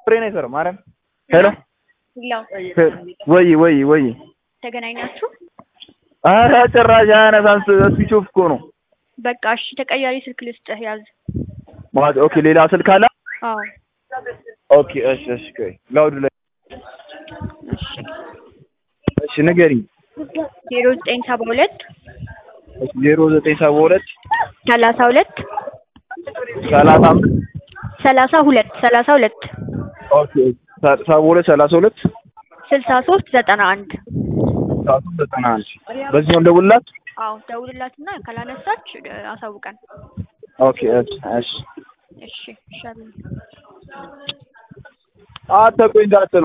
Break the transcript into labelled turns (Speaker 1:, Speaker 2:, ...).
Speaker 1: ፍሬ ነው የሰራው ማርያም ሄሎ
Speaker 2: ላው
Speaker 1: ወይ ወይ ወይ
Speaker 2: ተገናኛችሁ?
Speaker 1: ኧረ ጭራሽ አያነሳም ስዊች ኦፍ እኮ ነው
Speaker 2: በቃ እሺ፣ ተቀያሪ ስልክ ልስጥህ ያዝ።
Speaker 1: ማለት ኦኬ ሌላ ስልክ አለ
Speaker 2: አዎ
Speaker 1: ኦኬ እሺ እሺ ቆይ ላውድ ላይ
Speaker 2: እሺ
Speaker 1: እሺ ንገሪኝ
Speaker 2: ዜሮ ዘጠኝ ሰባ ሁለት
Speaker 1: እሺ ዜሮ ዘጠኝ ሰባ ሁለት
Speaker 2: ሰላሳ ሁለት
Speaker 1: ሰላሳ አምስት
Speaker 2: ሰላሳ ሁለት ሰላሳ ሁለት
Speaker 1: ኦኬ ሰባ ሁለት ሰላሳ ሁለት
Speaker 2: ስልሳ ሶስት ዘጠና አንድ
Speaker 1: ሰዓቱ ዘጠና አንድ በዚህ ነው እንደውልላት
Speaker 2: አዎ ደውልላትና ካላነሳች እ፣ አሳውቀን።
Speaker 1: ኦኬ እሺ እሺ
Speaker 2: እሺ ይሻላል።
Speaker 1: አትቆይ እንዳትሉ